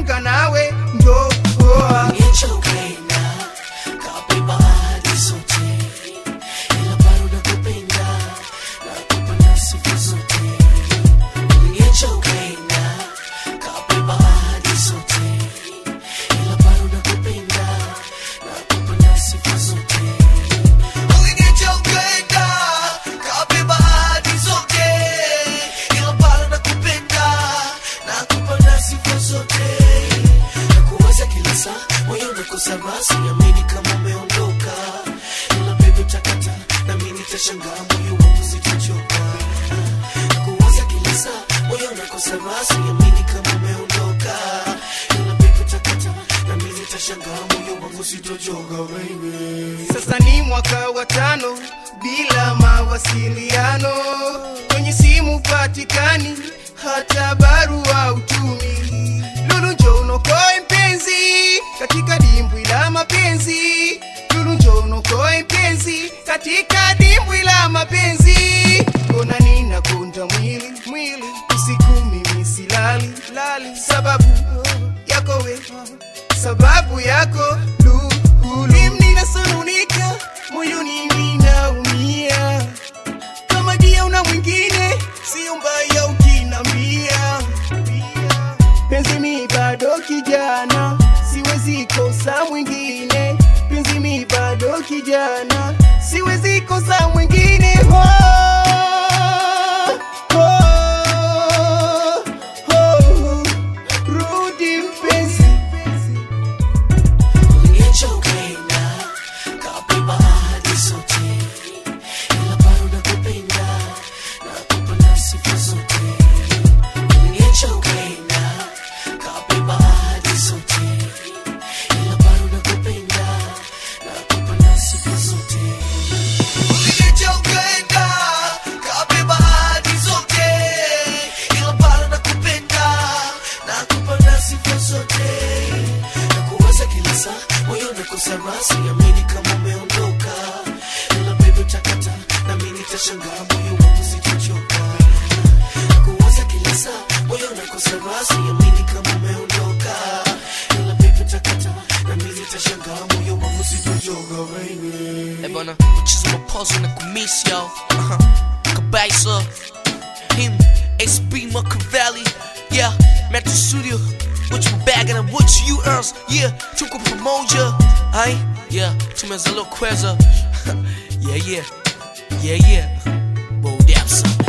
kujiunga nawe ndoa Nichokaina, kabeba hadi zote. Ila bado nakupenda, nakupa na sifa zote. Nichokaina, kabeba hadi zote. Ila bado nakupenda, nakupa na sifa zote. Nichokaina, kabeba hadi zote. Ila bado nakupenda, nakupa na sifa zote nakuwaza kila saa moyo unakosa rasi amini kama umeondoka ila bebe utakata na mimi nitashangaa moyo wangu sitachoka nakuwaza kila saa moyo unakosa rasi amini kama umeondoka ila bebe utakata na mimi nitashangaa moyo wangu sitachoka baby sasa ni mwaka wa tano bila mawasiliano kwenye simu patikani hata barua utumi lulu njo unokoe mpenzi katika dimbwi la mapenzi lulu njo unokoe mpenzi katika dimbwi la mapenzi kona nina kunda mwili mwili usiku mimi silali lali sababu yako we sababu yako lulu ninasonunika moyoni ninaumia kama dia una mwingine sio mbaya ukinambia penzi mi bado kijana siwezi kosa mwingine penzi mi bado kijana siwezi kosa mwingine oh, oh, oh, rudi mpenzi Nichokaina, kabeba hadi zote. Ila bado nakupenda, nakupa na sifa zote. Nichokaina, kabeba hadi zote. Ila bado nakupenda, nakupa na sifa zote. Nichokaina, kabeba hadi zote. Ila bado nakupenda, nakupa na sifa zote nakuwaza kila saa moyo unakosa rasi amini kama umeondoka ila bebe utakata na mimi nitashangaa moyo wangu sitachoka nakuwaza kila saa moyo unakosa rasi amini kama umeondoka ila bebe utakata na mimi nitashangaa moyo wangu sitachoka baby Eh bana, mchezo wa puzzle na kumisi yo. Aha. Kabisa. Him, SB Machiavelli. Yeah, Metro Studio. What you bagging and what you earns? Yeah, tuko pamoja. Ai, yeah, tumeza lo kweza. yeah, yeah. Yeah, yeah. Bo Dapsa.